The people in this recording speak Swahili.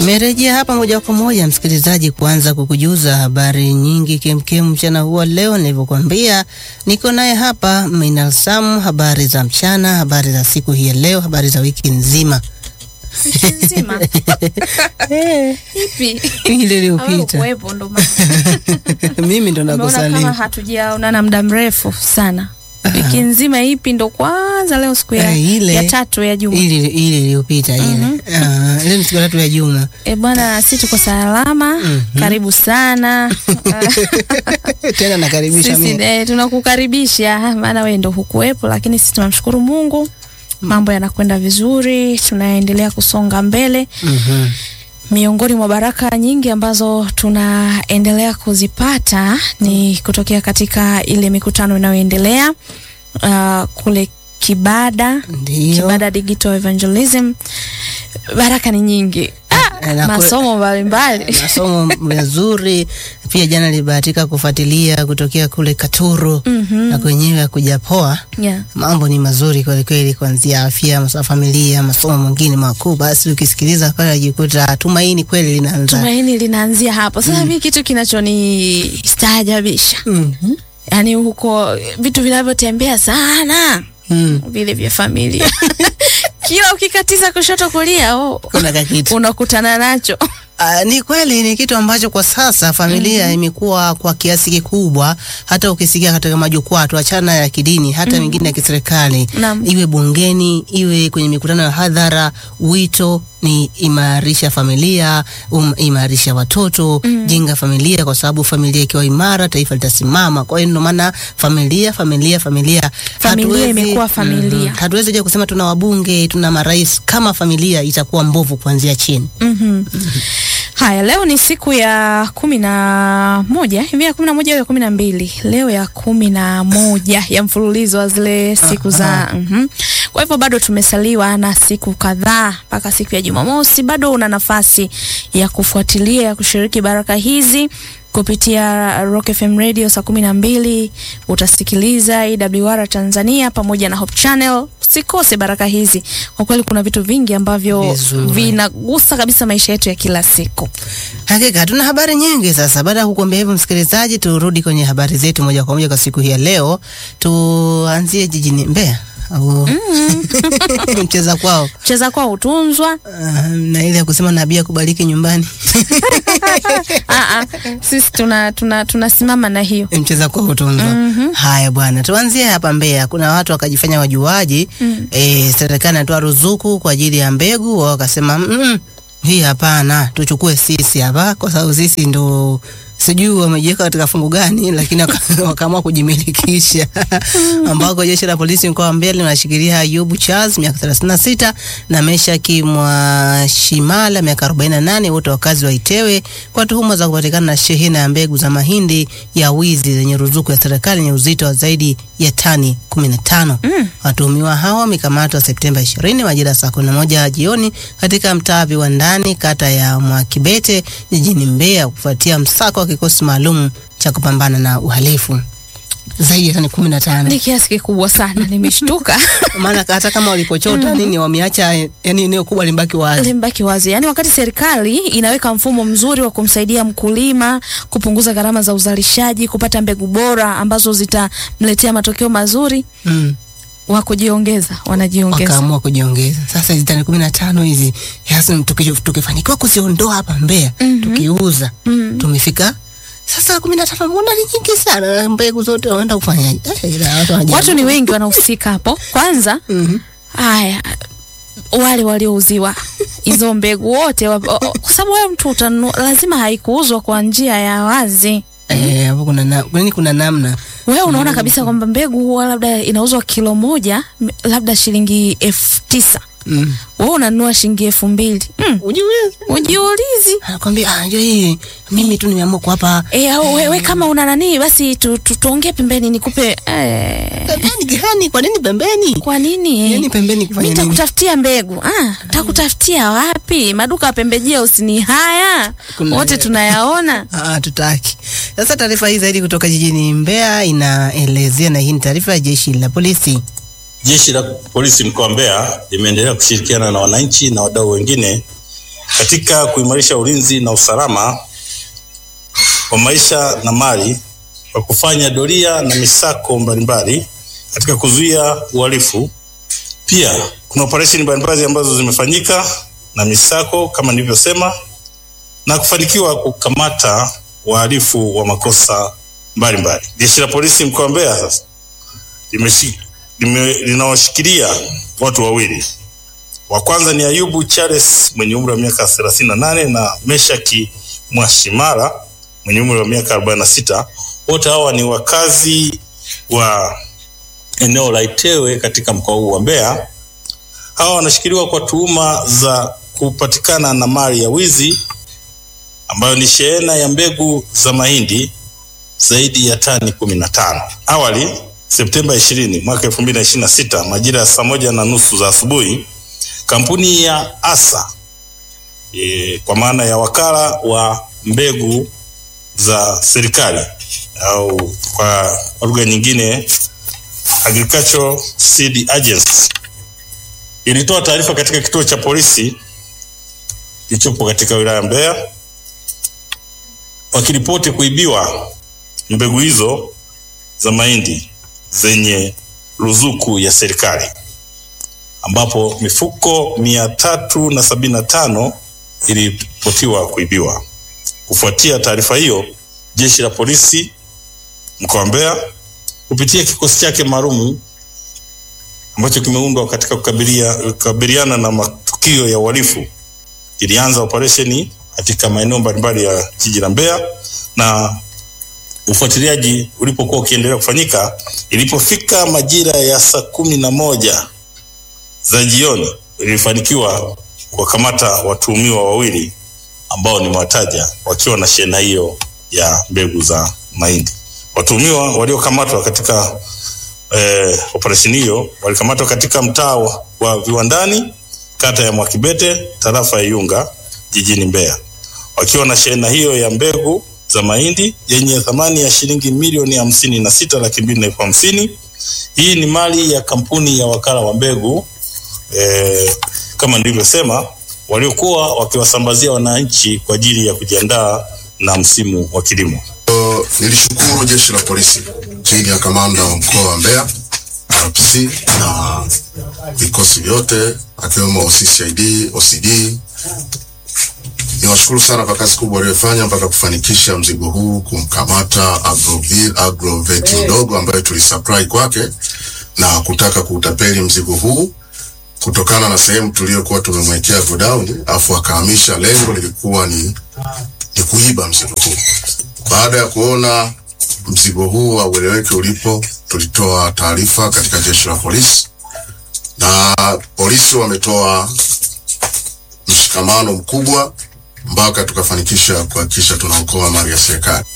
Nimerejea hapa moja kwa moja msikilizaji, kuanza kukujuza habari nyingi kemkem mchana huo leo. Nilivyokuambia, niko naye hapa Minal Sam, habari za mchana, habari za siku hii ya leo, habari za wiki nzima Wiki nzima ipi? ile iliyopita. Wewe ndo maana. Mimi ndo Umeona kama nakusalimu. hatujaonana muda mrefu sana. Wiki nzima ipi? Ndo kwanza leo siku ya, Eh, ile- ya tatu ya juma. Ile ile iliyopita ile. Ah, ile ni siku ya tatu ya juma. E bwana, si tuko salama. Karibu sana. Tena nakaribisha Sisi mimi. eh, tunakukaribisha maana wewe ndo hukuwepo, lakini sisi tunamshukuru Mungu, mambo yanakwenda vizuri, tunaendelea kusonga mbele. Mhm. Miongoni mwa baraka nyingi ambazo tunaendelea kuzipata ni kutokea katika ile mikutano inayoendelea uh, kule Kibada, Ndio. Kibada Digital Evangelism. Baraka ni nyingi, ah, Na kule- masomo mbalimbali masomo mazuri pia. Jana nilibahatika kufuatilia kutokea kule Katoro na kwenyewe kuja poa. yeah. Mambo ni mazuri kweli kweli, kuanzia afya, masuala ya familia, masomo mengine makuu. Basi ukisikiliza pale unajikuta tumaini kweli linaanza. Tumaini linaanzia hapo. Sasa mimi kitu kinachoni staajabisha Mhm. yaani huko vitu vinavyotembea sana Mm. vile vya familia kila ukikatiza kushoto kulia, oh, Kuna kakitu unakutana nacho Ah, ni kweli ni kitu ambacho kwa sasa familia imekuwa kwa kiasi kikubwa, hata ukisikia katika majukwaa tuachana ya kidini, hata mengine ya kiserikali, Naam. iwe bungeni, iwe kwenye mikutano ya hadhara, wito ni imarisha familia, um, imarisha watoto, jenga familia, kwa sababu familia ikiwa imara, taifa litasimama. Kwa hiyo ndio maana familia, familia, familia, Familia imekuwa familia. Mhm. hatuwezi je kusema tuna wabunge, tuna marais kama familia itakuwa mbovu kuanzia chini. Mhm. Haya, leo ni siku ya kumi na moja hivi ya kumi na moja au ya kumi na mbili leo ya kumi na moja ya mfululizo wa zile siku za mhm. Kwa hivyo bado tumesaliwa na siku kadhaa mpaka siku ya Jumamosi. Bado una nafasi ya kufuatilia ya kushiriki baraka hizi kupitia Rock FM Radio saa kumi na mbili utasikiliza EWR Tanzania pamoja na Hope Channel. Usikose baraka hizi, kwa kweli kuna vitu vingi ambavyo Vizuri. vinagusa kabisa maisha yetu ya kila siku. Hakika tuna habari nyingi sasa. Baada ya kukuambia hivyo, msikilizaji, turudi kwenye habari zetu moja kwa moja kwa siku hii ya leo. Tuanzie jijini Mbeya au mcheza kwao Cheza kwao hutunzwa. Ah, na ile ya kusema nabii akubariki nyumbani Ah, ah, sisi tuna tuna tunasimama na hiyo. mcheza kwao hutunzwa. Haya bwana, tuanzie hapa Mbeya. Kuna watu wakajifanya wajuaji eh, serikali inatoa ruzuku kwa ajili ya mbegu, wao wakasema mm, hii hapana, tuchukue sisi hapa, kwa sababu sisi ndo sijui wamejiweka katika fungu gani, lakini waka- wakaamua kujimilikisha, ambako jeshi la polisi mkoa wa Mbeya linashikilia Ayubu Charles miaka 36 na Meshaki Mwashimala miaka 48, wote wakazi wa Itewe kwa tuhuma za kupatikana na shehena ya mbegu za mahindi ya wizi zenye ruzuku ya serikali yenye uzito wa zaidi ya tani 15. Watuhumiwa hao wamekamatwa Septemba 20 majira ya saa 11 jioni katika mtaa Viwandani, kata ya Mwakibete jijini Mbeya, kufuatia msako wa kikosi maalum cha kupambana na uhalifu zaidi ya tani 15. Ni kiasi kikubwa sana, nimeshtuka. Maana hata kama walipochota nini wameacha, yani eneo kubwa limbaki wazi. Limbaki wazi. Yaani wakati serikali inaweka mfumo mzuri wa kumsaidia mkulima kupunguza gharama za uzalishaji, kupata mbegu bora ambazo zitamletea matokeo mazuri, Mm. wa kujiongeza, wanajiongeza. wakaamua kujiongeza. Sasa hizi tani kumi na tano hizi hasa tuki- tukifanikiwa kuziondoa hapa Mbeya tukiuza tumefika sasa kumi na tano, mbona ni nyingi sana? Mbegu zote wanaenda kufanyaje? Eh, ila watu wanajiamua. Watu ni wengi wanahusika hapo. Kwanza Mhm. haya wale waliouziwa hizo mbegu wote wa- o- o- kwa sababu wewe mtu utanunua, lazima haikuuzwa kwa njia ya wazi. Eh, hapo kuna na, kwani kuna namna Wewe unaona kabisa kwamba mbegu huwa labda inauzwa kilo moja m- labda shilingi elfu tisa mm. wewe unanunua shilingi elfu mbili mm. Ujiulize. Ujiulizi Anakwambia ah, njoo hii mimi tu nimeamua kuwapa e, au wewe kama una nani basi tu, tu, tuongee pembeni nikupe eh, pembeni gani? Kwa nini pembeni? kwa nini Yaani pembeni kufanya mi nini? takutafutia mbegu ah, takutafutia wapi? Maduka ya pembejeo usini haya Kuna- wote tunayaona. Ah, tutaki. Sasa taarifa hii zaidi kutoka jijini Mbeya inaelezea, na hii ni taarifa ya jeshi la polisi. Jeshi la polisi mkoa wa Mbeya limeendelea kushirikiana na wananchi na wadau wengine katika kuimarisha ulinzi na usalama wa maisha na mali kwa kufanya doria na misako mbalimbali katika kuzuia uhalifu. Pia kuna operesheni mbalimbali ambazo zimefanyika na misako kama nilivyosema, na kufanikiwa kukamata wahalifu wa makosa mbalimbali. Jeshi la polisi mkoa wa Mbeya sasa limeshi- lime- linawashikilia watu wawili. Wa kwanza ni Ayubu Charles mwenye umri wa miaka 38 na Meshaki Mwashimara mwenye umri wa miaka 46. Wote hawa ni wakazi wa eneo la Itewe katika mkoa huu wa Mbeya. Hawa wanashikiliwa kwa tuhuma za kupatikana na mali ya wizi ambayo ni shehena ya mbegu za mahindi zaidi ya tani kumi na tano. Awali Septemba 20 mwaka 2026 majira ya saa moja na nusu za asubuhi kampuni ya ASA e, kwa maana ya wakala wa mbegu za serikali au kwa kwa lugha nyingine Agricultural Seed Agency ilitoa taarifa katika kituo cha polisi kilichopo katika wilaya ya Mbeya wakiripoti kuibiwa mbegu hizo za mahindi zenye ruzuku ya serikali ambapo mifuko mia tatu na sabini na tano iliripotiwa kuibiwa. Kufuatia taarifa hiyo, jeshi la polisi mkoa wa Mbeya kupitia kikosi chake maalum ambacho kimeundwa katika kukabilia, kukabiliana na matukio ya uhalifu ilianza operesheni katika maeneo mbalimbali ya jiji la Mbeya na ufuatiliaji ulipokuwa ukiendelea kufanyika, ilipofika majira ya saa kumi na moja za jioni ilifanikiwa kuwakamata watuhumiwa wawili ambao nimewataja wakiwa na shehena hiyo ya mbegu za mahindi. Watuhumiwa waliokamatwa katika eh, operesheni hiyo walikamatwa katika mtaa wa, wa Viwandani, kata ya Mwakibete, tarafa ya Iunga, jijini Mbeya, wakiwa na shehena hiyo ya mbegu za mahindi yenye thamani ya shilingi milioni hamsini na sita laki mbili na elfu hamsini. Hii ni mali ya kampuni ya wakala wa mbegu eh, kama nilivyosema, waliokuwa wakiwasambazia wananchi kwa ajili ya kujiandaa na msimu wa kilimo. So, nilishukuru jeshi la polisi chini ya kamanda wa mkoa wa Mbeya RPC na vikosi vyote akiwemo OCCID, OCD. Niwashukuru sana kwa kazi kubwa waliyofanya mpaka kufanikisha mzigo huu, kumkamata Agroville Agrovet mdogo ambaye tulisupply kwake na kutaka kuutapeli mzigo huu kutokana na sehemu tuliyokuwa tumemwekea godown, afu akahamisha. Lengo lilikuwa ni, ni kuiba mzigo huu. Baada ya kuona mzigo huu haueleweki ulipo, tulitoa taarifa katika jeshi la polisi na polisi wametoa mshikamano mkubwa mpaka tukafanikisha kuhakikisha tunaokoa mali ya serikali.